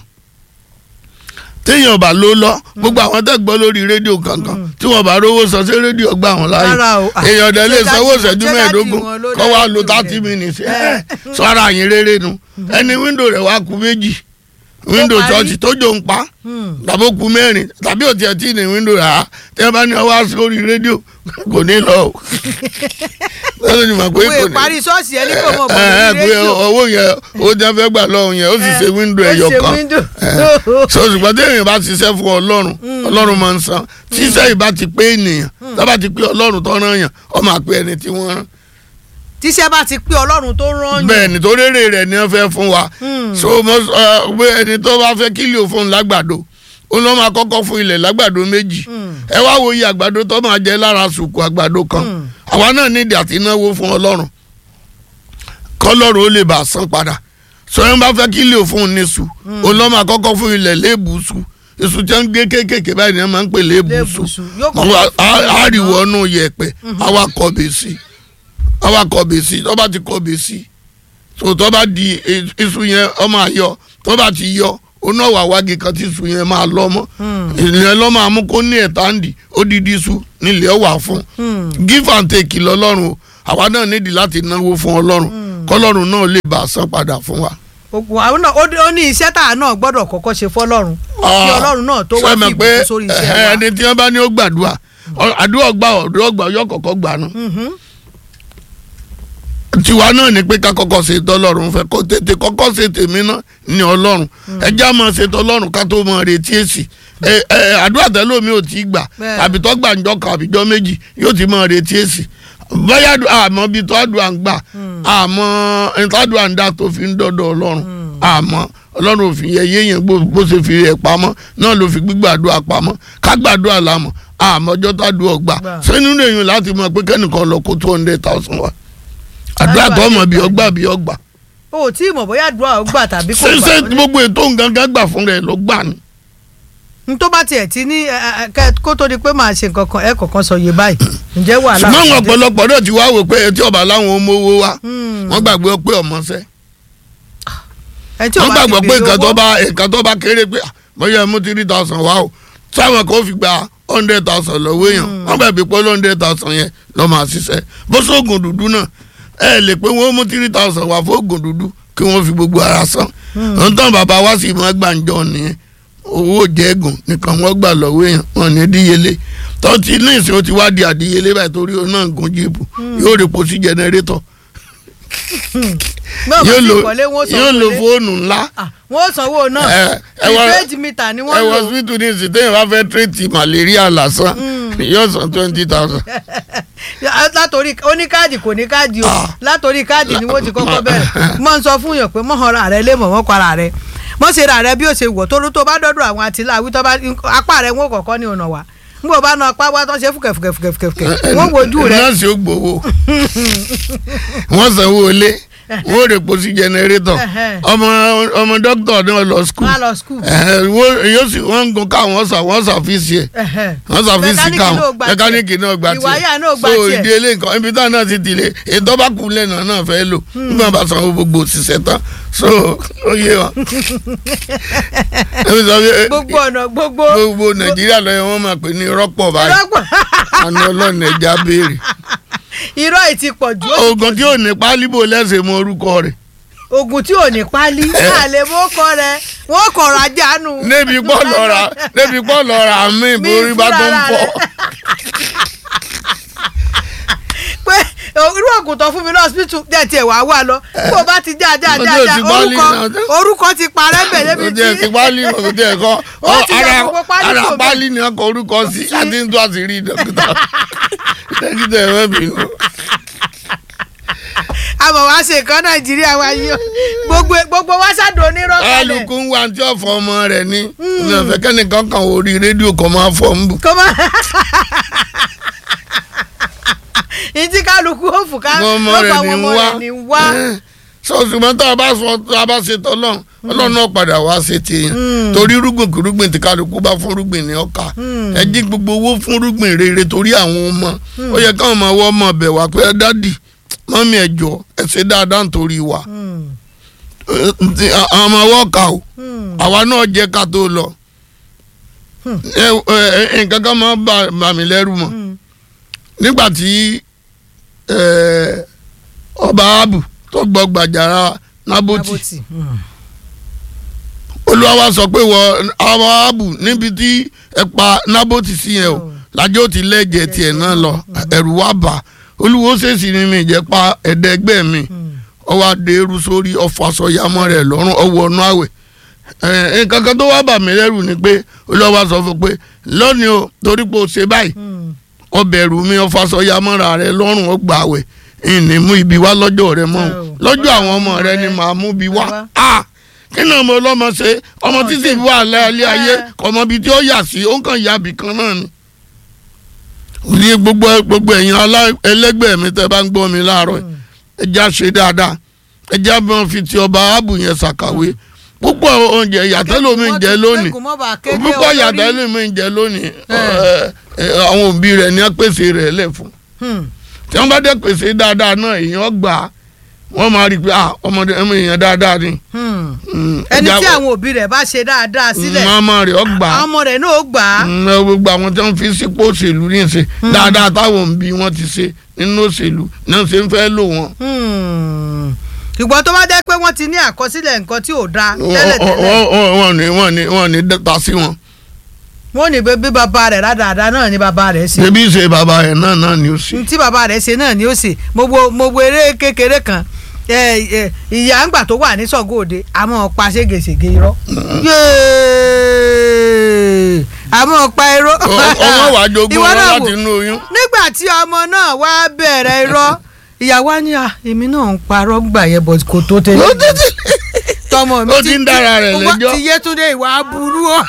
téèyàn bá ló lọ gbogbo àwọn tẹ́ gbọ́ lórí rédíò kankan tí wọ́n bá rówó sọ sí rédíò gbà wọ́n láàyè Rárá o. èèyàn dẹ̀ lè Ṣé sanwó dájú- ìṣẹ́jú ṣé dájú mẹ́ẹ̀ẹ́dógún wọn ló kọ́ wá dájú lo rẹ̀? thirty minutes Ẹ. sọ ara yín rere nu ẹni wíńdò rẹ̀ wá kú méjì wíńdò parí. ṣọ́ọ̀ṣì tó jò ń pa Hmm. tàbí ó kú mẹ́rin tàbí ò tiẹ̀ tí ní wíńdò rẹ̀ á tí wọ́n bá ní ọwọ́ sórí rédíò kò ní lọ o lọ́sọ̀ ni mà pé owó kò ní ìparí ṣọ́ọ̀ṣì ẹni kò mọ̀ bọ̀ ẹ ẹ lórí pé rédíò. owó yẹn owó tí wọ́n fẹ́ gbà lọ́hùn yẹn ó sì ṣe wíńdò ẹ̀yọ̀ ó ṣe kan window. so ṣùgbọ́n tí èèyàn bá ṣiṣẹ́ fún ọlọ́run ọlọ́run máa ń san ṣiṣẹ́ yìí bá ti pé ènìyàn tó bá ti pé ọlọ́run tó rán yàn ọ máa pé ẹni tí wọ́n rán tíṣẹ́ bá ti pé ọlọ́run tó rán yàn. bẹ́ẹ̀ ni tó rérè rẹ̀ ni wọ́n fẹ́ fún wa Hmm. so mo sọ pé ẹni tó bá fẹ́ kílì òfun lágbàdo ó lọ́ máa kọ́kọ́ fún ilẹ̀ lágbàdo méjì Hmm. ẹ wá wo iye àgbàdo tó máa jẹ lára sùkú àgbàdo kan Hmm. àwa náà nídìí àti náwó fún ọlọ́run kọ́lọ́run ó lè bá a san padà sọ yẹn bá fẹ́ kílì òfun ní sùn ó lọ́ máa kọ́kọ́ fún ilẹ̀ léèbùsù èso tí wọ́n ń gbé kéékèèké báyìí ni wọ́n máa ń pè léèbùsù Léèbùsù. Yóò kọ́kọ́ Wọ́n fún á- á ilẹ̀ rí náà. wọnú yẹ̀pẹ̀ àwa kọ̀bẹ̀ sí àwa kọ̀bẹ̀ sí tó bá ti kọ̀bẹ̀ sí so tó bá di e- iṣu yẹn ọ máa yọ tó bá ti yọ oná wà wági kan tí iṣu yẹn máa lọ mọ́ ìyẹn lọ́ máa mú kó ní ẹ̀táǹdì odidi iṣu nílẹ̀ ọ wà fún give and take lọ́lọ́run o àwa náà nídìí láti náwó fún ọlọ́run kọ́lọ́run náà lè bá a san padà fún wa. Òkú àwọn náà ó dé- ó ní iṣẹ́ tá a náà gbọ́dọ̀ kọ́kọ́ ṣe fọ́lọ́run kí ọlọ́run náà tó wá Ṣé ẹ mọ̀ fi pé, ìbùkún sórí iṣẹ́ ẹ, wa. ẹni tí wọ́n bá ní ó gbàdúrà ọ- àdúrà gbà ọ̀dọ́ gbà yọ kọ̀kọ́ gbà náà Mhm. tiwa náà ni pé ká kọ́kọ́ ṣe tọ́lọ́run fẹ́ kó tètè kọ́kọ́ ṣe tèmi náà ní ọlọ́run ẹjẹ́ àmọ́ ṣe tọ́lọ́run ká tó mọ retí èsì ẹ ẹ àdúrà tẹ́lómi ò tí ì gbà Bẹ́ẹ̀. àbí tó gbà ńjọ́ kan àbíjọ́ méjì yóò ti mọ retí èsì bóyá àdú- àmọ́ bíi tó àdúrà ń gbà àmọ́ ìtàdúrà ń dá tó fi ń dọ́dọ̀ ọlọ́run àmọ́ ọlọ́run ò fi yẹ yéèyàn bó bó ṣe fi rẹ̀ pamọ́ náà ló fi gbígbàdúrà pamọ́ ká gbàdúrà lámọ̀ àmọ́ ọjọ́ tàdúrà gbà Gbà. sẹ́nu lèyìn láti mọ̀ pé kẹ́nìkan lọ kó two hundred thousand wa àdúrà tó ọmọ bí ọgbà bí ọgbà o ò tí ì mọ̀ bóyá àdúrà ó gbà tàbí kò ṣé ṣé gbà gbogbo ètò nǹkan gbà fún rẹ ló gbà ní. n tó bá tiẹ̀ ti ní ẹ, ẹ, kẹ- kó tó di pé màá ṣe nǹkan kan ẹ kọ̀ọ̀kan sọ yé báyìí ǹjẹ́ wàhálà ṣùgbọ́n àwọn kò dé? ọ̀pọ̀lọpọ̀ náà ti wá wò pé etí ọba láwọn ọmọ owó wa Hmm. wọ́n gbàgbé pé ọmọọṣẹ́ ẹ tí ò wọ́n bá ti gbàgbọ́ pé béèrè nǹkan tó owó, bá nǹkan tó bá kéré pé ah, bóyá mú three thousand wá o táwọn kan fi gba hundred thousand lọ́wọ́ èèyàn wọ́n gbàgbé pé hundred thousand yẹn lọ́ máa ṣiṣẹ́ bó sóògùn dúdú náà ẹ lè pé wọ́n mú three thousand wá fóògùn dúdú kí wọ́n fi gbogbo ara san ohun tán bàbá wa sì máa gbàǹjọ nìyẹn owó jẹ́gùn nìkan wọ́n gbà lọ́wọ́ èèyàn wọn ní díyelé tó ti ní ìsìn ó ti wá di àdíyelé báyìí torí ó náà gùn jíìpù yóò rí po sí jẹnẹrétọ̀ bí ọba yóò ti lo kọ́lé wọn ó yóò sanwó lo lé fóònù ńlá Ah, wọn ó sanwó náà ẹ ẹ wá prepaid meter ni ẹ wọ́n wọ lò hospital ní ìsìn téèyàn bá fẹ́ tírètì malaria lásán yóò san twenty thousand. látòrí oníkáàdì kò ní káàdì o Ah. látòrí káàdì ni wọ́n ti kọ́kọ́ bẹ̀rẹ̀ mọ̀ ń sọ fún yàn pé mọ̀ ra rẹ lé mọ̀ wọ́n para rẹ mọ̀ ṣe ra rẹ bí ó ṣe wọ̀ tó tó bá dọ́dọ̀ àwọn àtìláwí tó bá apá rẹ wọ́n kọ̀ọ̀kan ní ọ̀nà wa n bò bá na apá wa tó ṣe fúkẹ̀fúkẹ̀fúkẹ̀fúkẹ̀ wọ́n wojú rẹ nọ́ọ̀sì ó gbowó wọ́n sanwó ilé wọ́n ò rè po sí jẹnẹrétọ̀ Ẹ̀hẹ́. ọmọ ọmọ dókítà náà lọ skul wọ́n á lọ skul. yóò sì wọ́n ń gun káwọn wọ́n sà wọ́n sàfíìsì ẹ̀ wọ́n sàfíìsì Mẹkáníìkì káwọn náà gba tiẹ̀. mẹkáníìkì náà gba tiẹ̀ Ìwáyà náà gba so tiẹ̀. ìdí ilé nǹkan ibi táwọn náà ti tìlẹ̀ ètò bá kú lẹ́nu náà fẹ́ lò nígbà bá sanwó gbogbo òṣìṣẹ́ tán so ó yé wa. Ẹbí sọ pé, gbogbo ọ̀nà gbogbo. gbogbo nàìjíríà lọ́yẹ̀ wọ́n máa pè ní rọ́pọ̀ báyìí rọ́pọ̀ àná ọlọ́run ẹja béèrè. irọ́ ì ti pọ̀ jù. ó ti oògùn tí ò ní pálíbò lẹ́sẹ̀ mọ orúkọ rẹ̀ oògùn tí ò ní pálí àlè mọ́ kọ́ rẹ wọ́n kọ̀ rajà nù. níbi pọ́ lọ́ra níbi pọ́ lọ́ra àmì Mi ìborí bá tó ń fúnra fọ́. rẹ̀. pé irú oògùn tó fún mi náà hospital díẹ̀ tiẹ̀ wá wà lọ bó o bá ti já já já Ọjọ́ já ti pálí orúkọ náà. orúkọ ti parẹ́ bẹ̀ débi kò tiẹ̀ tí ti pálí kò tiẹ̀ kọ́ Ó ti yọ ara gbogbo pálí ara kò bẹ́ẹ̀. pálí ni ọkọ̀ orúkọ sí àti ń tó àṣírí dókítà dókítà ẹ̀ mọ́ bínú. àmọ̀ wá ṣe nǹkan nàìjíríà wa yìí o gbogbo gbogbo wa ṣàdó onírọ́ kalẹ̀ kálukú ń wá tí ọ̀fọ̀ ọmọ rẹ̀ ní ní ọ̀fẹ́ kẹ́nìkan kan orí rédíò kan máa fọ́ ń bù. kó má ìdí kálukú ó fò ká ọmọ ló rẹ̀ pa ní àwọn ń ọmọ wá rẹ̀ ní ń wá. Eh, so ṣùgbọ́n tá a bá sọ tá a bá ṣe tọ́lọ́n ọlọ́run náà padà wá ṣe tèèyàn torí rúgbìn kúrúgbìn tí kálukú bá fún rúgbìn ní ọkà ẹ dín gbogbo owó fún rúgbìn rere torí àwọn ọmọ ó yẹ káwọn ọmọ wọ́n mọ̀ bẹ̀ wá pé dádì mọ́mí ẹ jọ ẹ ṣe dáadáa nítorí wa Hmm, Eh, ti- àwọn ọmọ wọ́n kà ó hmm, àwa náà jẹ́ ká tó lọ ẹ ẹ nǹkan kan máa ń bà bà mí lẹ́rù mọ́ hmm. nígbà tí eh, ọba abu tó gbọ́ gbàjára nábòtì Aboti. Hmm. olúwa wa sọ pé wọ ọba abu níbi tí ẹ pa nábòtì sí yẹn o Mm. lájọ́ ti lẹ́jẹ̀ tiẹ̀ náà lọ ẹ̀rù wa bà olúwo ṣèṣì ni mi jẹ́ pa ẹ̀ẹ́dẹ́gbẹ́ mi Hmm. ọwọ́ adéèrú sórí ọfọ aṣọyàmọ́ rẹ̀ lọ́rùn ọwọ́ ọ̀nà àwẹ̀ ẹ̀ nǹkan kan tó wá bà mí lẹ́rù ni pé olúwa wa sọ fún pé lónìí o torí pé o ṣe báyìí Hmm. ọbẹ̀rù mi ọfàsọyàmọ́ra rẹ lọ́rùn ó gbà wẹ̀ ìní mú ibi wá lọ́jọ́ rẹ mọ́ o. Oh. lọ́jọ́ àwọn ọmọ rẹ ni màá mú ibi wá Wá. Ah! kí ni ọmọ ọlọ́mọ ṣe ọmọ Oh, títí ṣe- wà lẹ́ẹ̀lẹ́ ayé Eh. ọmọ ibi tí ó yà sí ó kàn yà bì kan náà ni. ní gbogbo gbogbo ẹ̀yin alá- ẹlẹ́gbẹ́ mi tẹ́ bá ń gbọ́ mi láàárọ̀ yìí, ẹ já ṣe dáadáa ẹ já bọ́n fi ti ọba áàbù yẹn ṣàkàwé púpọ̀ oúnjẹ ìyàtọ̀ lómi ń jẹ lónìí Kẹ́gùn mọ́ bá kéde púpọ̀ olórí. ìyàtọ̀ lómi ń jẹ lónìí Eh. ẹ, ẹ, àwọn òbí rẹ̀ ní pèsè rẹ̀ lẹ̀ fún Hmm. tí wọ́n bá dé pèsè dáadáa náà èèyàn gbà á wọ́n máa rí i pé ah, ọmọdé ẹ̀mọ èèyàn dáadáa ni Hmm. Mm, ẹni ẹja- tí àwọn òbí rẹ̀ bá ṣe dáadáa sílẹ̀ màmá rẹ̀ ọ gbà á àwọn ọmọ rẹ̀ náà ó gbà á. Mm, ẹ, gbogbo àwọn tí wọ́n fi sípò òṣèlú ní ìṣe dáadáa táwọn òbí wọn ti ṣe nínú òṣèlú náà ṣe ń fẹ́ lò wọ́n. Hmm. ṣùgbọ́n tó bá jẹ́ pé wọ́n ti ní àkọsílẹ̀ nǹkan tí ò dáa tẹ́lẹ̀ tẹ́lẹ̀ Wọ́n- wọ́n wọ́n ní wọ́n ní wọ́n ní dẹ́ta sí wọn. wọ́n ní bí bàbá rẹ̀ rádaràda náà ni bàbá rẹ̀ ṣe ṣebí ṣe bàbá ẹ̀ náà náà ni ó ṣe. tí bàbá rẹ̀ ṣe náà ni ó ṣe mo wo mo wo eré kékeré kan ẹ, ẹ, ìyá ńgbà tó wà ní Ṣàngó Òde àmọ́ pa ségesège irọ́ Yéé! àmọ́ pa irọ́ ọmọ wàá jogún Ìwọ wọn náà láti wò. inú oyún. nígbà tí ọmọ náà wá bẹ̀rẹ̀ irọ́ ìyàwó á ní à èmi náà ń parọ́ gbà yẹn bọ̀ kò tó tẹ́lẹ̀ tọmọ mi Ó ti ń dára rẹ̀ wá- lẹ́jọ́. ti Yétúndé ìwà burú o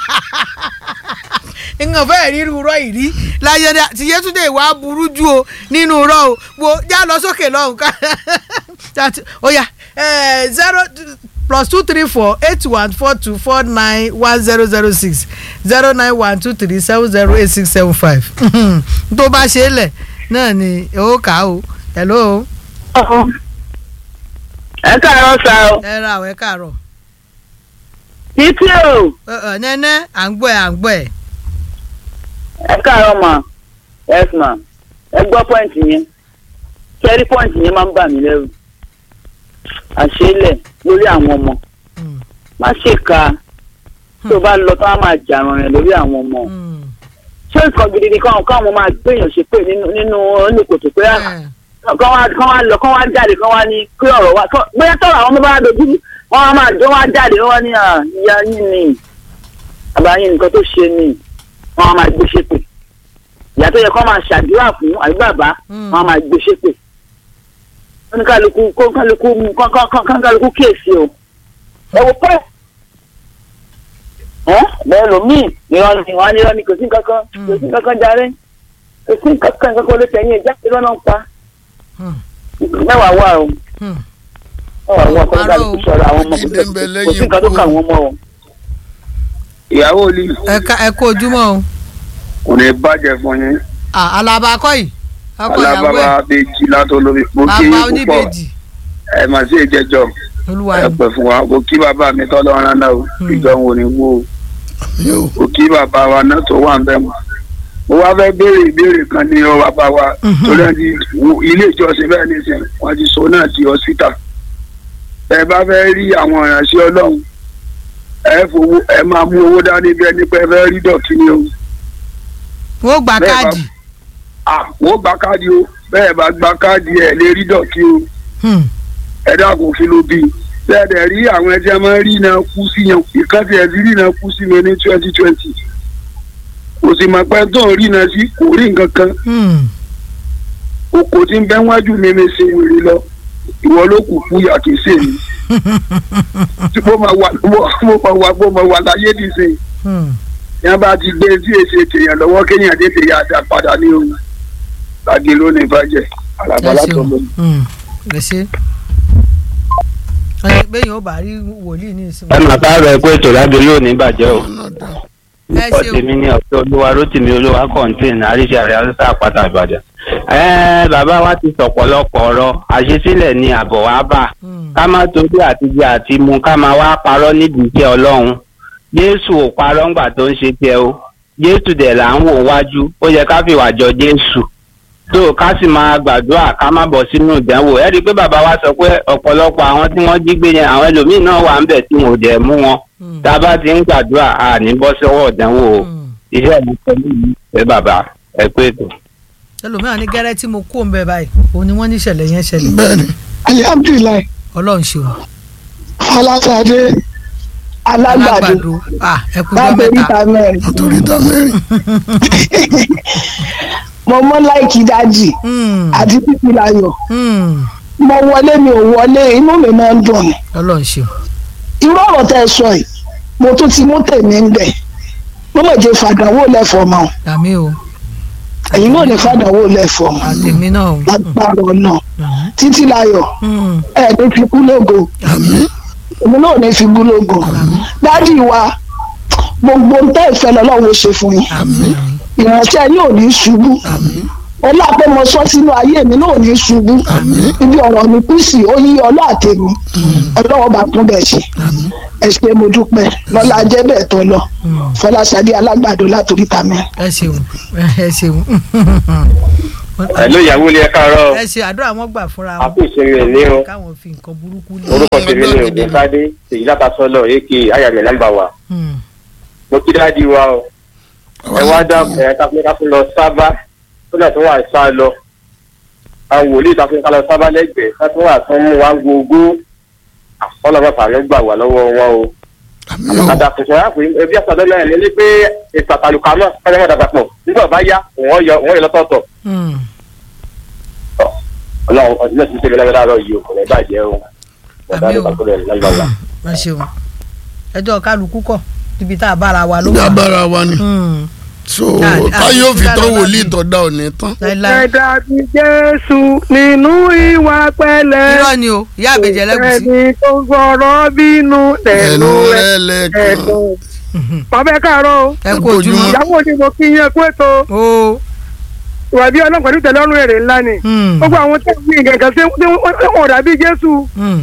nǹkan fẹ́ẹ̀ rí irú rọ ìrí láyé dá ti Yétúndé ìwà burú jù o nínú rọ o wo já lọ sókè lọ́hùn ká That- ó yá zero plus two three four eight one four two four nine one zero zero six zero nine one two three seven zero eight six seven five tó bá ṣe é lẹ̀ náà ni ó kà á o hello ẹ káàárọ̀ sá o ẹ ra àwọn ẹ káàárọ̀ títí o Ẹ, ẹ, nẹ́nẹ́ à ń gbọ́ ẹ à ń gbọ́ ẹ. ẹ káàárọ̀ mà yes ma ẹ gbọ́ pọ́ǹtì yẹn kẹ́rí pọ́ǹtì yẹn máa ń bà mí lẹ́rù àṣeélẹ̀ lórí àwọn ọmọ Mm. má ṣe ka tó o bá lọ tó wá máa jàrán rẹ̀ lórí àwọn ọmọ Mm. ṣé nǹkan gidi ni káwọn káwọn máa gbéyàn ṣe pé nínú nínú oníkòtò pé Ẹ, kán wá kán wá lọ kán wá jáde kán wá ní kí ọ̀rọ̀ wá kán- bóyá tọ̀rọ̀ àwọn ọmọ bá dojú wọn á máa wọ́n wá jáde wọ́n wá ní à, ìyá yín ni àbáyín nǹkan tó ṣe ni wọ́n á máa gbé ṣépè ìyá tó yẹ kán máa ṣàdúrà fún àbí bàbá Mm. wọ́n á máa gbé ṣépè wọ́n ní kálukú kó kálukú kán- kán- kán- kán kálukú kíyèsí o ẹ wò pẹ́ ẹ bẹ́ẹ̀ lómìn ìran ni wọ́n á ní irọ́ ni kò sí nǹkan kan kò sí nǹkan kan jàre kò sí nǹkan kan nǹkan kan ló tẹ̀yìn ẹ̀ jáde lọ́nà ń pa Mm. mẹ́wàá wà o Mm. àwọn ọkọ Parọ́ nígbà o. tó sọ̀rọ̀ àwọn ọmọ Ìdè ń bẹ kò lẹ́yìn sí nǹkan tó ikú. kà wọ́n mọ́ o. ìyàwó olè ẹ ká- ẹ kú ojúmọ́ o kò ní bàjẹ́ fún yín Ah, alaba akọ yìí ọkọ ìyàwó ẹ alábàbà bèjì látọlómi mo kí bàbá yín púpọ̀ oníbejì ẹ mà sí ìjẹjọ olúwa ẹ ni pẹ́ fún wa mo kí bàbá mi tọ́lọ́ rán náà o Hmm. ìjọ wo ni wo o. yóò mo kí bàbá wa náà tó wà ń bẹ̀ mọ́ mo wá fẹ́ béèrè ìbéèrè kan ní ọ bàbá wa Mhm. torí ẹ ti wo ilé ìjọsìn bẹ́ẹ̀ nísìnyí wọ́n ti so náà di hospital ẹ bá fẹ́ rí àwọn ìránṣẹ́ ọlọ́run ẹ fowó ẹ máa mú owó dání bí ẹni pé ẹ fẹ́ rí dọ̀tí ni o wọ́n gba Bẹ́ẹ̀ bá- káàdì ah wọ́n gba káàdì o bẹ́ẹ̀ bá gba káàdì ẹ̀ lè rí dọ̀tí o Hmm. ẹ dákun kí ló bí bẹ́ẹ̀ dẹ̀ rí àwọn ẹjẹ́ máa ń rí iná kú sí yẹn ìkan tí ẹ ti rí iná kú sí mi ní twenty twenty kò sì mọ̀ pé tó ń rí iná sí kò rí nǹkan kan Hmm. oko tí ń bẹ́ wájú mi mi ṣe wèrè lọ ìwọ ló kù kú yà kì í ṣe mi tí mo máa wà mo máa wà mo máa wà láyé nìsín Hmm. yẹn bá ti gbé tí èsì ètèyàn lọ́wọ́ kéèyàn tètè yà dá padà ní òun láti lónìí bàjẹ́ ẹ àlàbàlà tó ṣeun lọ. Hmm. ẹ ṣe ẹ bẹ́ẹ̀ yóò bá rí wòlíì ní ìsinmi ẹ máa bá rẹ pé ètò lábẹ́ lónìí bàjẹ́ o náà dá ẹ ọtí ṣeun mi ní ọ̀pẹ olúwa rótìmí olúwa kọ̀ǹtìn àríṣà rẹ̀ haúsá àpáta ìbàdàn. ẹ bàbá wa ti sọ̀pọ̀lọpọ̀ ọ̀rọ̀ àṣesílẹ̀ ni àbọ̀ wá bà Hmm. ká má torí àtijọ́ àti mu ká máa wá parọ́ nídìí iṣẹ́ ọlọ́run jésù ò parọ́ ńgbà tó ń ṣe tiẹ̀ o jésù dẹ̀ là ń wò wájú ó yẹ ká fìwà jọ jésù tó ká sì máa gbàdúrà ká má bọ̀ sínú ìdánwò ẹ rí i pé bàbá wa sọ pé ọ̀pọ̀lọpọ̀ àwọn tí wọ́n jí gbé yẹn àwọn ẹlòmíín náà wà ń bẹ̀ tí wọn ò dẹ̀ mú wọn Hmm. tá a bá ti ń gbàdúrà a ní bọ́ sọ́wọ́ ìdánwò o Hmm. iṣẹ́ mi pẹ̀lú yìí ẹ bàbá ẹ pé ètò. ẹlòmíràn ní gẹ́rẹ́ tí mo kó ń bẹ báyìí òun ni wọ́n ní ìṣẹ̀lẹ̀ yẹn ṣẹlẹ̀ bẹ́ẹ̀ ni alihamdulilayi ọlọ́run ṣeun falasade alágbàdo ah ẹ kú jọ lábẹ́ mẹ́ta níta mẹ́rin nítorí tá mẹ́rin mo mọ láìkí dájì Hmm. àti títí láyọ̀ Hmm. mo wọlé mi ò wọlé inú mi máa ń dùn ni ọlọ́run ṣeun irú ọ̀rọ̀ tẹ́ ẹ sọ yìí mo tún ti mú tèmi ń bẹ̀ mo mọ̀ jẹ́ fàdánwò lẹ́fọ̀ọ́ mọ́ àmì o ẹ̀yin náà ní fàdánwò lẹ́fọ̀ọ́ mọ́ àtẹ̀mí náà o lágbára ọ̀nà Hmm. títí láyọ̀ Hmm. ẹ̀ ní fi kú lógo àmín èmi náà ní fi kú lógo dádì wa gbogbo ń tẹ́ ìfẹ́ lọ́lọ́run ó ṣe fún yín àmín ìránṣẹ́ yín ò ní ṣubú ọlá pé mo sọ sínú ayé mi náà ò ní ṣubú ibi ọ̀rọ̀ mi kú sí ó yí ọlá àtẹ̀mí ọlọ́wọ́ bá kún bẹ́ẹ̀ ṣe ẹ ṣe mo dúpẹ́ lọ́la jẹ́ bẹ́ẹ̀ tó lọ fọláṣadé alágbàdo látòrí ta mi. ẹ ṣeun ẹ ṣeun ẹ̀lú ìyàwó ilé ẹ káàárọ̀ ẹ ṣe àdúrà wọn gbà fúnra wọn àpò ìṣeré ní o káwọn fi nǹkan burúkú lé orúkọ tèmi ní ògùn sáde èyí látàsọ́lọ̀ èkì ayàlẹ̀ nàmbà wa Hmm. mo kí dáàdi wa o ẹ wá dákun ẹ káfíń káfíń lọ sábà tó náà tó wà sá lọ àwọn wòlíì káfíń ká lọ sábà lẹ́gbẹ̀ẹ́ káfíń wà tó ń mú wa gbogbo ọlọ́pàá fàánù gbà wá lọ́wọ́ wọn o àmín o àdàkùn sọ̀rọ̀ àpò ẹbí àtàdọ́ náà ní ní pé ètò àtàlùkà náà kájọ́ mọ́ta papọ̀ nígbà bá yá wọ́n yọ wọ́n yọ lọ́tọ̀ọ̀tọ̀ Hmm. ọlọ́run ọdún náà ti ń tẹ̀lé lágbàdàrọ̀ yìí o kò ní bàjẹ́ o Àmín o. ọ̀dà ẹ ṣeun ẹjọ́ kálukú kọ̀ níbi tá a bára wa ló ìjà wà bára wa ni Hmm. so Ah, ah, táyé ò fi ah, tán ah, wòlíì ah, tó dá òní tán láíláí ẹ̀dá ti jésù nínú ìwà pẹ̀lẹ́ irọ́ ni o ìyá àbẹ̀jẹ̀ lẹ́gùsí ẹni tó gbọ́rọ̀ bínú ẹnu lẹ́nu rẹ rẹ̀ lẹ́ẹ̀kan ẹ̀dùn. bàbá ẹ káàárọ̀ o ẹ ẹ kú kú ojúmọ́ ojúmọ́. ìyàwó ni mo kí yín kú ètò o ìwà bí ọlọ́run pẹ̀lú ìtẹ̀lọ́rùn èrè ńlá ni Hmm. gbogbo àwọn tó ń gbìn gẹ̀gẹ̀ sí wọn dàbí jésù Hmm.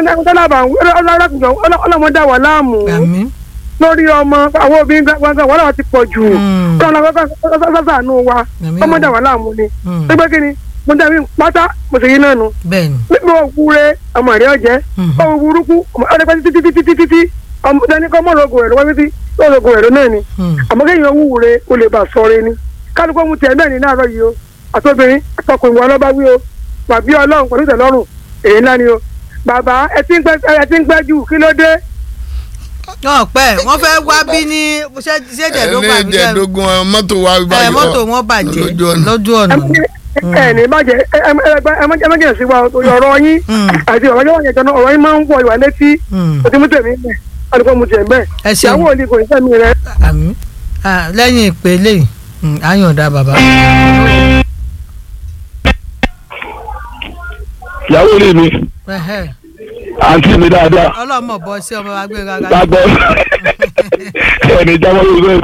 ọlọ́mọdé wà láàmú àmín lórí ọmọ àwọn obìnrin gbàgbọ́n wọn làwọn ti pọ̀ jù Hmm. ọlọ́mọdé wa Àmín o. ọmọdé wà láàmú ni Hmm. pé kí ni mo dàbí pátá mo sì yí náà nu bẹ́ẹ̀ ni nígbà òwúre ọmọ rẹ ọjẹ Mhm. ọmọ burúkú ọdẹ pẹ títí títí títí títí ọmọ dání kọ mọ lọgùn rẹ lọ́wọ́ títí lọgùn rẹ náà ni Hmm. àmọ́ kéèyàn wúwure o lè bà sọ̀rọ̀ ni kálukọ mu tiẹ̀ náà ní láàárọ̀ yìí o àtọbìnrin àtọkùnrin wọn lọba wí o bàbí Ọlọ́run pẹ̀lú ìtẹ́lọ́rùn èyí ńlá ni o bàbá ẹ ti ń pẹ́ ẹ ti ń pẹ́ jù kí ló dé náà pẹ́ wọ́n fẹ́ wá bí ní ṣé ṣé jẹ̀dógún àbí jẹ́ ẹlẹ́jẹ̀dógún mọ́tò wa ẹ báyọ̀ mọ́tò wọn bàjẹ́ lójú ọ̀nà. lójú ọ̀nà ẹ ẹ ní bàjẹ́ ẹ ẹ ẹ ẹ má jẹ́ sí wa ọ̀rọ̀ yín Hmm. àti ọ̀rọ̀ yín wọ̀nyẹn jọ ọ̀rọ̀ yín máa ń wọ ìwà létí Hmm. o ti mú tèmi bẹ́ẹ̀ alùpùpù mu tiẹ̀ bẹ́ẹ̀ ẹ ṣeun ìyàwó òní kò ní sẹ́mi rẹ àmín Ah, lẹ́yìn ìpele yìí hmm, á yọ̀ǹda bàbá ìyàwó ilé mi Ẹhẹ́. àǹtí mi dáadáa ọlọ́mọ bọ́ sí ọmọ wa gbé rárá. lágbọ́ ẹni jábọ́ yóò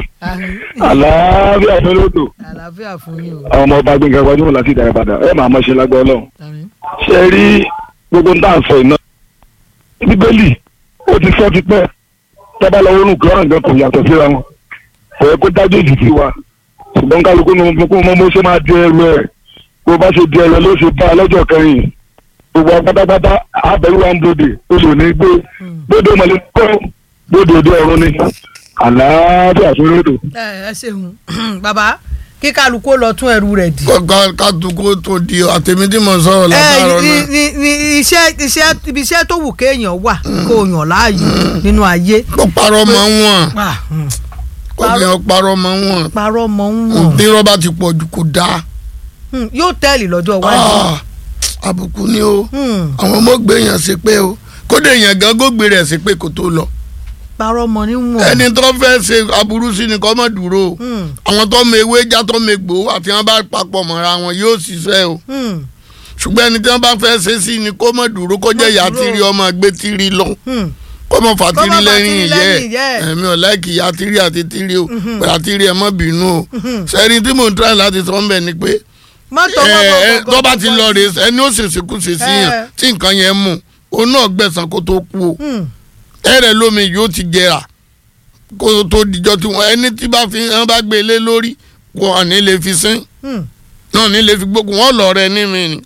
àlàáfíà fẹ́lẹ́tò àlàáfíà fún yín o. ọmọ ọba gbẹngàn gbajúmọ̀ láti ìdá ìbàdàn ẹ máa mọ̀ ṣe lágbọ́ ọlọ́run Àmín. ṣe rí gbogbo ń tà ń sọ iná bíbélì ó ti sọ ti pẹ́ tọ́ba lọ́wọ́ nù kí ọ̀ràn kan kò yàtọ̀ síra wọn kò yẹ kó dájú ìjì sí wa ṣùgbọ́n kálukú ní mo kó mọ́ ṣe máa di ẹrù ẹ̀ bó bá ṣe di ẹrù ẹ̀ ló ṣe bá a lọ́jọ́ kẹrin gbogbo wa pátápátá abẹ́rù wa ń bòde ó lò ní gbé bóde mọ̀lẹ́ kọ́ bóde òde ọ̀run ni àlàáfíà fún rédò. ẹ ẹ ṣeun bàbá kí kálukú ó lọ tún ẹrù rẹ̀ dì. kọ́ka kátùkú tó di àtẹ̀mí tí mo sọ̀rọ̀ ẹ látàrọ̀ ní náà ní ní iṣẹ́ iṣẹ́ ibi iṣẹ́ tó wù kéèyàn wà kó yàn láàyò nínú ayé. kó parọ́ mọ́ wọn Ah, hmm. kó fi hàn parọ́ mọ́ wọn parọ́ mọ́ ń wọ̀n tí rọ́bà ti pọ̀ jù kó dáa Hmm, yóò tẹ́lì lọ́jọ́ iwájú. Ah, àbùkù ni o Hmm, àwọn ọmọ gbé yàn sí pé o kódé yàn gan gógbé rẹ̀ sí pé kò tó lọ parọ́ mọ́ ní wọ̀n. ẹni tó fẹ́ ṣe aburú sí ni kó má dúró o Hmm, àwọn tó mọ ewé já tó mọ egbò àti wọn bá papọ̀ mọ́ra wọn yóò ṣiṣẹ́ o hmm, ṣùgbọ́n ẹni tí wọ́n bá fẹ́ ṣe sí ni kó má dúró kó jẹ́ ìyá dúró. tírí ọmọ gbé tírí lọ hmm. kó má fà Kó má tírí fà lẹ́yìn tírí lẹ́yìn ìyẹ́ ìyẹ́ ẹ̀. ẹ̀ ẹ̀mí ọ̀ láìkì ìyá tírí àti tírí o pẹ̀lú àtírí ẹ̀ má bínú o sẹ́ni tí mò ń try láti sọ ń bẹ̀ ni pé mọ́tò ẹ ẹ wọn tó bá ti lọ rè ẹni ó ṣèṣe kú ṣe sí yàn Eh. tí nǹkan yẹn mú òun náà gbẹ̀sán kó tó kú o ẹrẹ lómi yóò ti jẹrà kó tó dijọ́ tí wọn ẹni tí bá fi hàn bá gbé lé lórí wọn ò ní lè fi sín náà ní lè fi gbógun wọn lọ rẹ ní mi ni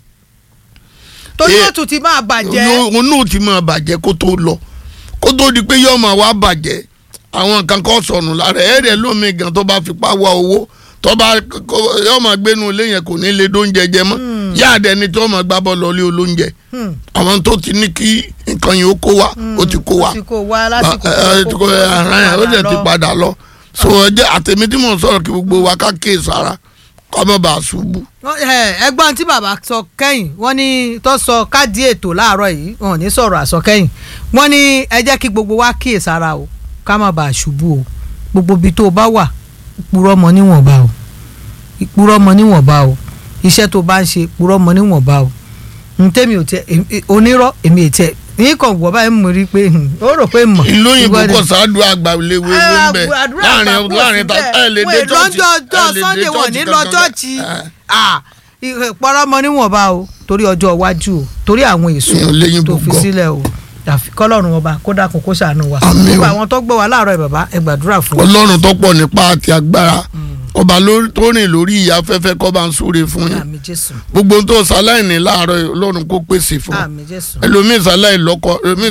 torí Eh, ó tún ti máa bàjẹ́. òun náà ti máa bàjẹ́ kó tó lọ kó tó di pé yóò máa wá bàjẹ́ àwọn nǹkan kan sọnù lára ẹrẹ lómi gan tó bá fipá wá owó tó bá kó- yóò máa gbénu ilé yẹn kò ní lè dóúnjẹ jẹ mọ́ yáàdẹ ni tó máa gbá bọ́ lọ lé olóúnjẹ Hmm, àwọn tó ti ní kí nǹkan yìí ó kó wa ó ti kó wa ó ti kó wa lásìkò ẹ ẹ ti kó ara yẹn ó dẹ̀ ti lọ. padà lọ so ọjọ́ àtẹ̀mí tí mò ń sọ̀rọ̀ kí gbogbo wa ká kéè sára kọ́ mọ́ bá a ṣubú. Wọ́n- ẹ, ẹgbọ́n tí bàbá sọ kẹ́yìn wọ́n ní tó sọ káàdì ètò láàárọ̀ yìí wọn ò ní sọ̀rọ̀ àsọkẹ́yìn wọ́n ní ẹ jẹ́ kí gbogbo wa kíyè sára o ká má bàa ṣubú o gbogbo ibi tó o bá wà purọ́ mọ́ níwọ̀nba o purọ́ mọ́ níwọ̀nba o iṣẹ́ tó o bá ń ṣe purọ́ mọ́ níwọ̀nba o ntẹ́mi ò tẹ èmi- onírọ́ èmi ò tẹ ní kàn wọ́ báyìí mo rí i pé hmm, ó rò pé mọ̀ ìlú òyìnbó Ìwọ ni- kò sáájú àgbà léwu ewu ń bẹ àdúrà láàrin àgbà kò láàrin sí ta bẹ́ẹ̀. ẹ lè Wọ́n dé è chọ́ọ̀chì lọ́jọ́ ẹ ọjọ́ lè dé sunday wọn ní chọ́ọ̀chì lọ kankan. chọ́ọ̀chì Eh, pọ́nrọ́mọ níwọ̀nba o torí ọjọ́ iwájú o torí àwọn èso Èèyàn léyìn tó fi gbogbo. sílẹ̀ o àfi kọ́lọ́run ọba kó dákun kó ṣàánú wa Àmín o. gbogbo àwọn tó gbọ́ wa láàárọ̀ ẹ̀ bàbá ẹ gbàdúrà fún wa. ọlọ́run tó pọ̀ nípa àti agbára ọba lórí- tó rìn lórí ìyá afẹ́fẹ́ kọ́ bá ń súre fún yín àmì jésù gbogbo ohun tó sáláìní láàárọ̀ yìí, ọlọ́run kó pèsè fún àmì jésù. ẹlòmíì sáláì lọ́kọ ẹlòmíì